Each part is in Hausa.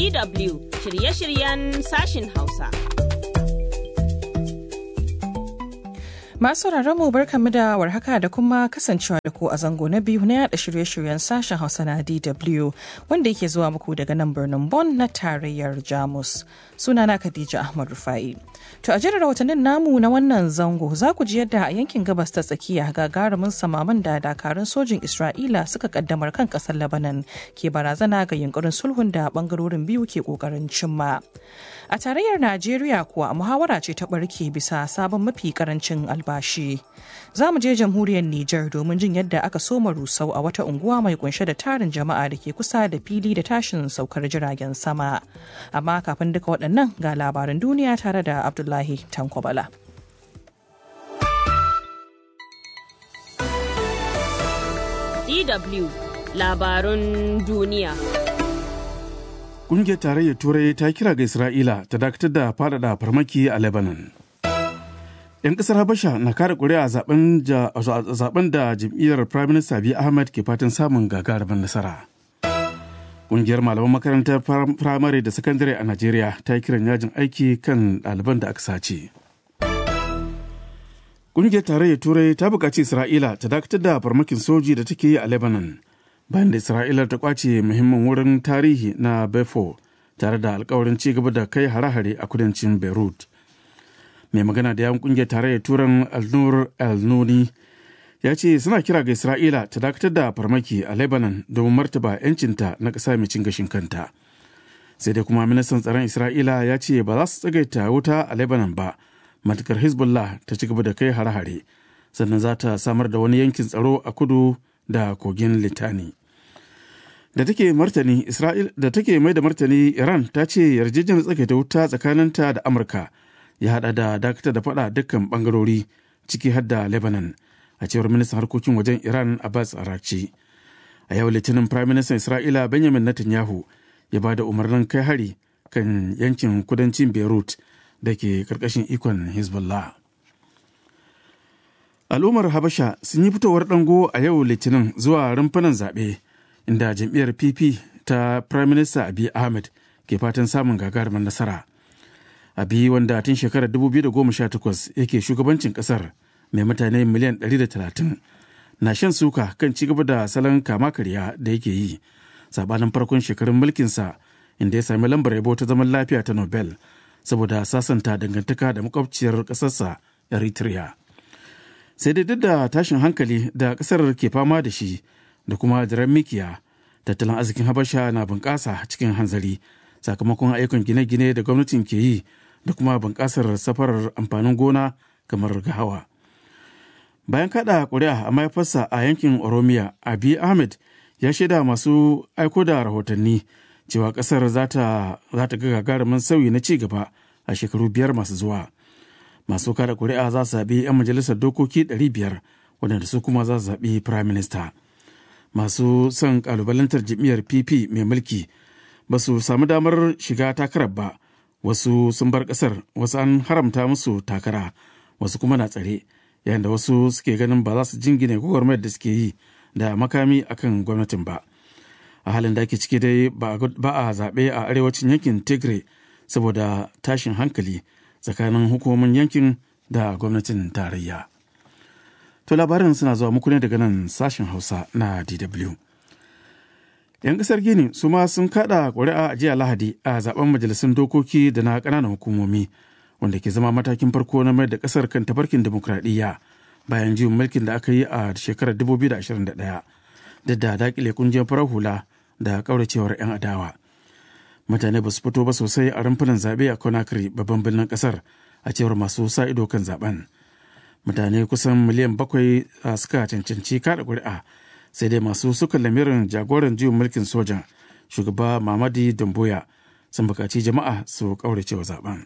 DW shirye-shiryen sashin Hausa. Masu mu barkamu da warhaka da kuma kasancewa da ku a zango na biyu na yada shirye-shiryen sashen Hausa na DW wanda yake zuwa muku daga nan birnin Bonn na tarayyar Jamus. Sunana Khadija Ahmad Rufai. To a jirar rahotannin namu na wannan zango za ku ji yadda a yankin gabas ta tsakiya gagarumin samaman da dakarun sojin Isra'ila suka kaddamar kan kasar Lebanon ke barazana ga yunkurin sulhun da bangarorin biyu ke kokarin cimma. A tarayyar Najeriya kuwa muhawara ce ta barke bisa sabon mafi karancin albashi. Za mu je jamhuriyar Nijar domin jin yadda aka soma rusau a wata unguwa mai kunshe da tarin jama'a da ke kusa da fili da tashin saukar jiragen sama. Amma kafin duka waɗannan ga labaran duniya tare da Abdullahi Tankwabala. DW labarun duniya. Ƙungiyar tarayyar Turai ta kira ga Isra'ila ta dakatar da faɗaɗa farmaki a Lebanon. 'Yan ƙasar Habasha na kare ƙuri'a zaben da jam'iyyar Prime Minister Abiy Ahmed ke fatan samun gagarumin nasara. Ƙungiyar malaman makarantar firamare da sakandare a Najeriya ta yi kiran yajin aiki kan ɗaliban da aka sace. Ƙungiyar tarayyar Turai ta buƙaci Isra'ila ta dakatar da farmakin soji da take yi a Lebanon. bayan da isra'ila ta kwace muhimmin wurin tarihi na befo tare da alkawarin ci gaba da kai hare-hare a kudancin beirut mai magana da yan kungiyar tarayyar turan alnur al-nuni ya ce suna kira ga isra'ila ta dakatar da farmaki a lebanon domin martaba 'yancinta na ƙasa mai cin gashin kanta sai dai kuma ministan tsaron isra'ila ya ce ba za su tsagaita wuta a lebanon ba matukar hezbollah ta ci gaba da kai hare-hare sannan za ta samar da wani yankin tsaro a kudu da kogin litani da take martani Isra'il da take mai da martani Iran ta ce yarjejeniyar tsakaita wuta tsakaninta da Amurka ya hada da dakatar da fada dukkan bangarori ciki har da Lebanon a cewar ministan harkokin wajen Iran Abbas Arakci. A yau Litinin Prime Minister Isra'ila Benjamin Netanyahu ya ba da umarnin kai hari kan yankin kudancin Beirut da ke karkashin ikon Hezbollah. Al'ummar Habasha sun yi fitowar dango a yau Litinin zuwa rumfunan zaɓe. inda jam'iyyar pp ta prime minister abiy ahmed ke fatan samun gagarumin nasara abi wanda tun shekarar 2018 yake shugabancin kasar mai mutane miliyan 130 na shan suka kan ci gaba da salon kama karya da yake yi sabanin farkon shekarun mulkinsa inda ya sami lambar yabo ta zaman lafiya ta nobel saboda sasanta dangantaka da makwabciyar ƙasarsa eritrea sai dai duk da tashin hankali da ƙasar ke fama da shi da kuma jiran mikiya tattalin arzikin habasha na bunƙasa cikin hanzari sakamakon ayyukan gine-gine da gwamnatin ke yi da kuma bunƙasar safarar amfanin gona kamar gahawa bayan kada ƙuri'a a mahaifarsa a yankin oromiya abi ahmed ya shaida masu aiko da rahotanni cewa ƙasar za ta ga gagarumin sauyi na ci gaba a shekaru biyar masu zuwa masu kada ƙuri'a za su zaɓi 'yan majalisar dokoki 500 waɗanda su kuma za su zaɓi firayim minista. masu son kalubalantar jam'iyyar pp mai mulki ba su samu damar shiga takarar ba wasu sun bar kasar wasu an haramta musu takara wasu kuma na tsare yayin da wasu suke ganin ba za su jingine gwagwarmayar da suke yi da makami akan gwamnatin ba a halin da ake ciki dai ba a zaɓe a arewacin yankin tigray saboda tashin hankali tsakanin hukumomin yankin da gwamnatin tarayya. To labarin suna zuwa muku ne daga nan sashen Hausa na DW. 'Yan kasar Gini su ma sun kada ƙuri'a a jiya Lahadi a zaben majalisun dokoki da na ƙananan hukumomi wanda ke zama matakin farko na mayar da ƙasar kan tafarkin dimokuraɗiyya bayan juyin mulkin da aka yi a shekarar 2021 da da dakile kungiyar farar hula da ƙauracewar 'yan adawa. Mutane ba su fito ba sosai a rumfunan zaɓe a Conakry babban birnin ƙasar a cewar masu sa ido kan zaben. mutane kusan miliyan bakwai suka cancanci kada ƙuri'a sai dai masu suka lamirin jagoran juyin mulkin sojan shugaba mamadi damboya sun buƙaci jama'a su ƙaurace wa zaben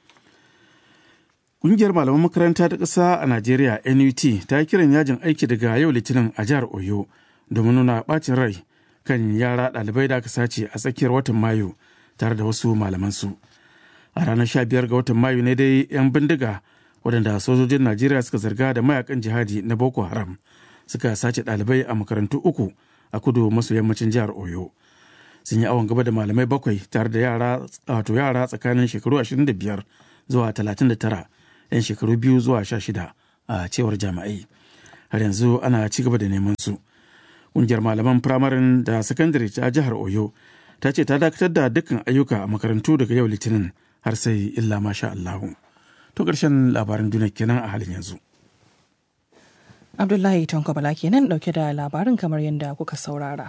ƙungiyar malaman makaranta ta ƙasa a najeriya nut ta yi kiran yajin aiki daga yau litinin a jihar oyo domin nuna ɓacin rai kan yara ɗalibai da aka sace a tsakiyar watan mayu tare da wasu malamansu a ranar 15 ga watan mayu ne dai 'yan bindiga waɗanda sojojin najeriya suka zarga da mayakan jihadi na boko haram suka sace ɗalibai a makarantu uku a kudu maso yammacin jihar oyo sun yi awon gaba da malamai bakwai tare da yara wato yara tsakanin shekaru 25 zuwa 39 'yan shekaru biyu zuwa 16 a cewar jami'ai har yanzu ana ci gaba da neman su ƙungiyar malaman firamarin da sakandare ta jihar oyo ta ce ta dakatar da dukkan ayyuka a makarantu daga yau litinin har sai illa masha allahu to ƙarshen labaran duniya kenan a halin yanzu Abdullahi Tanko Bala kenan dauke da labarin kamar yadda kuka saurara.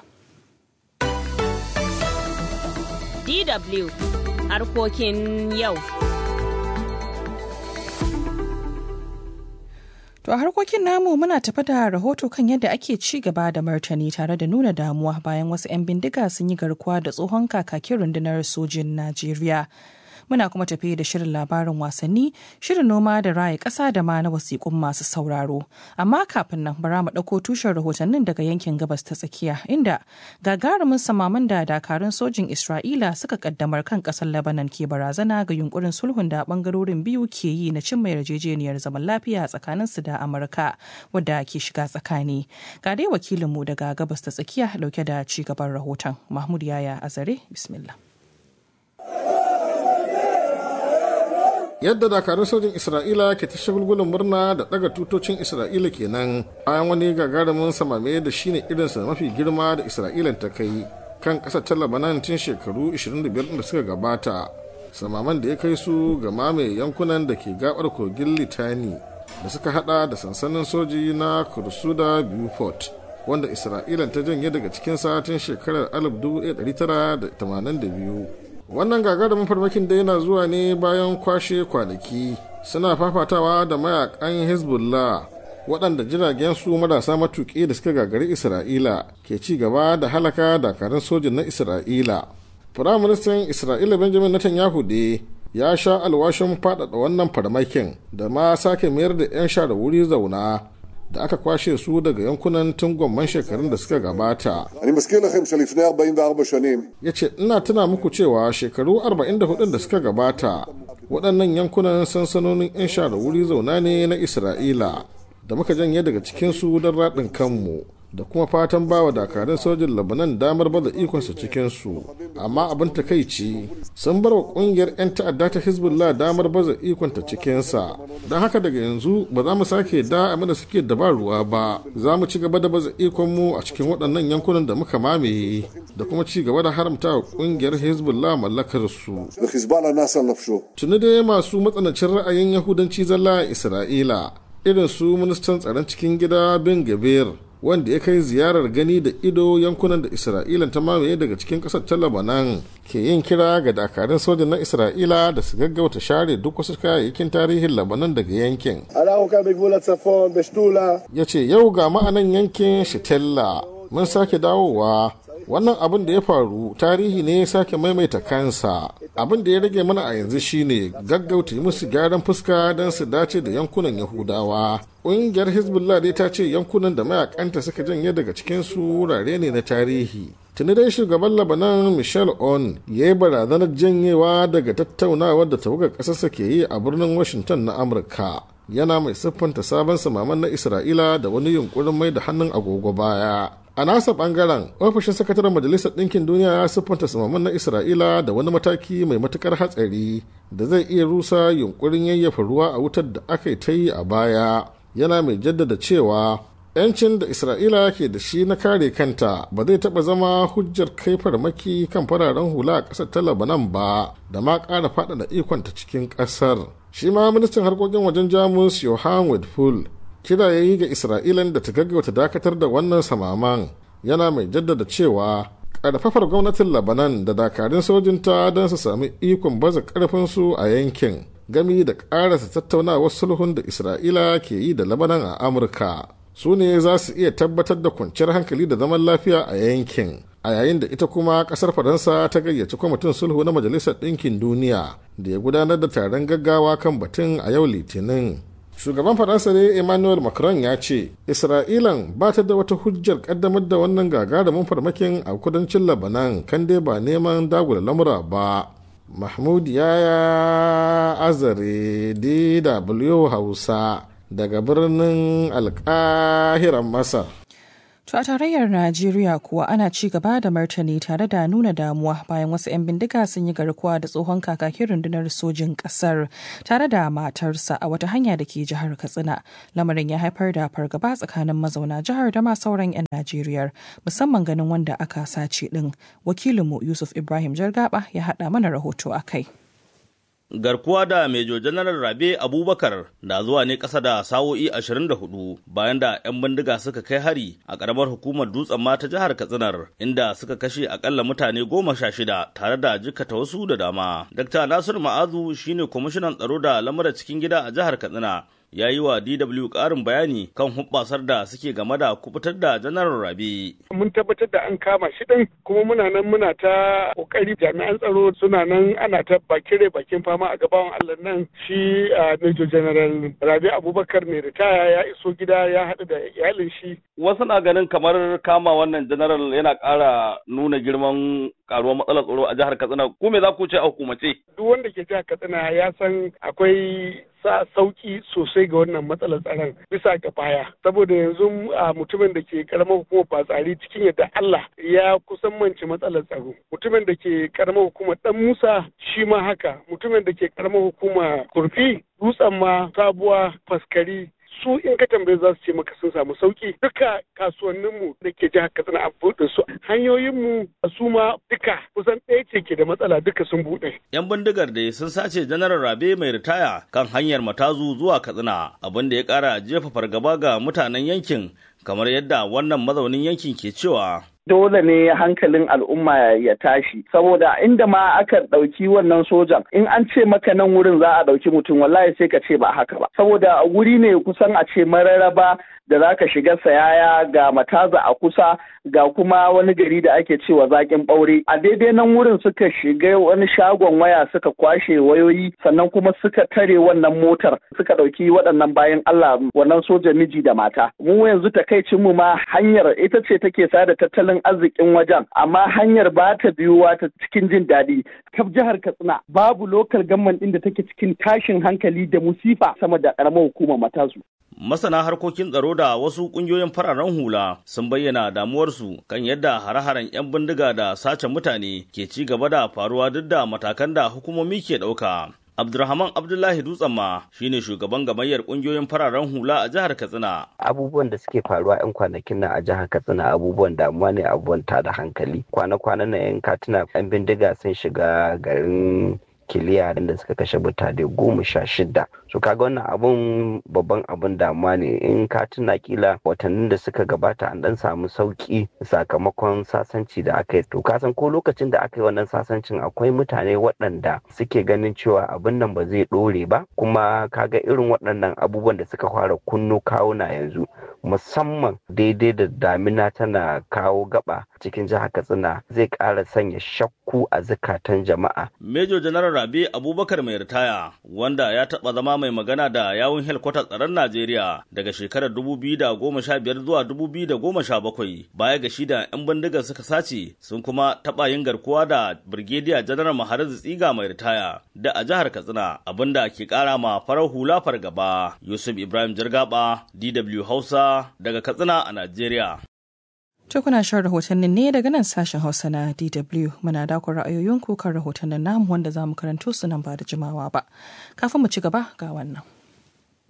DW harkokin yau. To a harkokin namu muna tafi da rahoto kan yadda ake ci gaba da martani tare da nuna damuwa bayan wasu 'yan bindiga sun yi garkuwa da tsohon kakakin rundunar sojin Najeriya. muna kuma tafi da shirin labarin wasanni shirin noma da raya ƙasa da ma na wasiƙun masu sauraro amma kafin nan bara mu ɗauko tushen rahotannin daga yankin gabas ta tsakiya inda gagarumin samaman da dakarun sojin isra'ila suka kaddamar kan ƙasar lebanon ke barazana ga yunkurin sulhun da ɓangarorin biyu ke yi na cimma yarjejeniyar zaman lafiya tsakanin su da amurka wadda ke shiga tsakani ga dai wakilinmu daga gabas ta tsakiya dauke da ci gaban rahoton mahmud yaya azare bismillah yadda dakarun sojin isra'ila ke ta shagulgulin murna da daga tutocin isra'ila kenan bayan wani gagarumin samame da shine irinsa mafi girma da isra'ila ta kai kan kasar ta labanan tun shekaru 25 da suka gabata samaman da ya kai su ga mamaye yankunan da ke gabar kogin litani da suka hada da sansanin soji na kursuda beaufort wanda isra'ila ta janye daga cikin satin shekarar 1982 wannan gagarumin farmakin da yana zuwa ne bayan kwashe kwanaki suna fafatawa da mayakan hezbollah waɗanda jiragen su marasa matuƙi da suka gagari isra'ila ke ci gaba da halaka dakarun sojin na isra'ila firaministan isra'ila benjamin netanyahu da ya sha alwashin faɗaɗa wannan farmakin da ma sake mayar da 'yan sha da wuri zauna da aka kwashe su daga yankunan tun gwamman shekarun da suka gabata. Ya ce, ina tuna muku cewa shekaru 44 da suka gabata waɗannan yankunan sansanonin 'yan shara wuri zauna ne na Isra'ila da muka janye daga cikinsu don raɗin kanmu da kuma fatan bawa dakarun sojin labanan damar baza ikonsa cikinsu amma abin takaici sun bar wa kungiyar 'yan ta'adda ta hezbollah damar baza ikonta cikinsa don haka daga yanzu ba za mu sake da abin da suke dabaruwa ba za mu ci gaba da baza ikonmu a cikin waɗannan yankunan da muka mamaye da kuma ci gaba da haramta wa kungiyar hezbollah mallakar su tuni dai masu matsanancin ra'ayin yahudanci zalla a isra'ila irin su ministan tsaron cikin gida bin gabir wanda ya kai ziyarar gani da ido yankunan da isra'ila ta mamaye daga cikin kasar ta labanan ke yin kira ga dakarun sojin na isra'ila da su gaggauta share duk wasu kayayyakin tarihin labanan daga yankin ya ce yau ga ma'anan yankin shitella mun sake dawowa wannan abin da ya faru tarihi ne ya sake maimaita kansa abin da ya rage mana a yanzu shine gaggauta yi musu gyaran fuska don su dace da yankunan yahudawa ƙungiyar hezbollah dai ta ce yankunan da mayakanta suka janye daga cikin su wurare ne na tarihi tuni dai shugaban labanan michel on ya yi barazanar janyewa daga tattaunawar da tawagar ƙasarsa ke yi a birnin washington na amurka yana mai siffanta sabon samaman na isra'ila da wani yunkurin mai da hannun agogo baya a nasa bangaren ofishin sakataren majalisar ɗinkin duniya ya siffanta samaman na isra'ila da wani mataki mai matukar hatsari da zai iya rusa yunkurin yayyafa ruwa a wutar da aka ta yi a baya yana mai jaddada cewa yancin da isra'ila ke da shi na kare kanta ba zai taɓa zama hujjar kai farmaki kan fararen hula a ƙasar ta labanan ba da ma ƙara faɗaɗa ikonta cikin ƙasar shi ma ministan harkokin wajen jamus johan wedful kira ya yi ga isra'ilan da ta gaggauta dakatar da wannan samaman yana mai jaddada cewa ƙarfafar gwamnatin labanan da dakarun sojinta don su sami ikon baza ƙarfinsu a yankin gami da ƙarasa tattaunawar sulhun da isra'ila ke yi da labanan a amurka su ne za su iya tabbatar da kwanciyar hankali da zaman lafiya a yankin a yayin da ita kuma kasar faransa ta gayyaci kwamitin sulhu na majalisar ɗinkin duniya da ya gudanar da taron gaggawa kan batun a yau litinin shugaban faransa ne emmanuel macron ya ce isra'ilan ba ta da wata hujjar kaddamar da wannan gagarumin farmakin a kudancin labanan kan dai ba neman dagula lamura ba mahmud yaya azare dw hausa daga birnin alkahiran masar To a tarayyar Najeriya kuwa ana ci gaba da martani tare da nuna damuwa bayan wasu 'yan bindiga sun yi garkuwa da tsohon kakakin rundunar sojin ƙasar tare da matarsa a wata hanya da ke jihar Katsina. Lamarin ya haifar da fargaba tsakanin mazauna jihar da ma sauran 'yan Najeriya musamman ganin wanda aka sace ɗin. Wakilinmu Yusuf Ibrahim Jargaba ya haɗa mana rahoto a kai. garkuwa da Mejo Janaral Rabe Abubakar na zuwa ne ƙasa da sa'o'i 24 bayan da 'yan bindiga suka kai hari a ƙaramar hukumar dutsen ma ta jihar Katsinar inda suka kashe akalla mutane goma sha shida tare da jikata wasu da dama. Dr. Nasiru Ma'azu shine kwamishinan tsaro da lamura cikin gida a jihar Katsina ya yi wa DW ƙarin bayani kan hubbasar da suke game da kubutar da janar Rabi. Mun tabbatar da an kama shi ɗin kuma muna nan muna ta ƙoƙari jami'an tsaro suna nan ana ta bakire bakin fama a gaban Allah nan shi a Major General Rabi Abubakar mai ritaya ya iso gida ya haɗu da iyalin shi. Wasu na ganin kamar kama wannan general yana ƙara nuna girman karuwar matsalar tsaro a jihar Katsina. Ko me za ku ce a hukumace? Duk wanda ke jihar Katsina ya san akwai sa sauki sosai ga wannan matsalar tsaron bisa ga baya saboda yanzu a mutumin da ke karamar hukumar batsari cikin yadda Allah ya kusan manci matsalar tsaro mutumin da ke karamar hukumar dan Musa shi ma haka mutumin da ke karamar hukumar kurfi dutsen ma sabuwa faskari su in ka tambaye za su ce maka sun samu sauki duka kasuwanninmu da ke jihar katsina an buɗe su hanyoyinmu su ma duka kusan ɗaya ce ke da matsala duka sun buɗe. yan bindigar da sun sace janaral rabe mai ritaya kan hanyar matazu zuwa katsina abin da ya ƙara jefa fargaba ga mutanen yankin kamar yadda wannan mazaunin yankin ke cewa dole ne hankalin al'umma ya tashi saboda inda ma aka ɗauki wannan sojan in an ce maka nan wurin za a ɗauki mutum wallahi sai ka ce ba haka ba saboda wuri ne kusan a ce mararraba da za ka shiga sayaya ga mataza a kusa ga kuma wani gari da ake cewa zakin ɓaure a daidai nan wurin suka shiga wani shagon waya suka kwashe wayoyi sannan kuma suka tare wannan motar suka ɗauki waɗannan bayan Allah wannan soja miji da mata mu yanzu takaicin mu ma hanyar ita ce take sada tattalin arzikin wajen amma hanyar ba ta biyuwa ta cikin jin daɗi kaf jihar Katsina babu lokal gamman ɗin da take cikin tashin hankali da musifa sama da ƙaramar hukumar matazu masana harkokin tsaro da wasu kungiyoyin fararen hula sun bayyana damuwarsu kan yadda hare-haren 'yan bindiga da sace mutane ke ci gaba da faruwa duk da matakan da hukumomi ke ɗauka. Abdulrahman Abdullahi Dutsenma shine shugaban gamayyar kungiyoyin fararen hula a jihar Katsina. Abubuwan da suke faruwa 'yan kwanakin nan a jihar Katsina abubuwan damuwa ne abubuwan tada hankali. Kwana-kwanan nan 'yan katina 'yan bindiga sun shiga garin kiliya da suka kashe mutane goma sha shida so kaga wannan abun babban abun damuwa ne in ka tuna kila watannin da suka gabata an dan samu sauki sakamakon sasanci da aka yi to ka san ko lokacin da aka yi wannan sasancin akwai mutane waɗanda suke ganin cewa abin nan ba zai ɗore ba kuma kaga irin waɗannan abubuwan da suka fara kunno kawuna yanzu musamman daidai da damina tana kawo gaba cikin jihar katsina zai ƙara sanya shakku a zukatan jama'a Major General Rabi Abubakar mai ritaya wanda ya taɓa zama mai magana da yawun helkwatar tsaron Najeriya daga shekarar 2015 zuwa 2017 baya ga shi da 'yan bindigar suka sace sun kuma taɓa yin garkuwa da Brigadier General Maharazu Tsiga mai ritaya da a jihar Katsina abinda ke ƙara ma farar hula fargaba Yusuf Ibrahim Jirgaba DW Hausa daga Katsina a Najeriya. To kuna shan rahotannin ne daga nan sashen Hausa na DW muna dakon ra'ayoyinku kan rahotannin namu wanda za mu karanto su nan ba da jimawa ba. Kafin mu ci gaba ga wannan.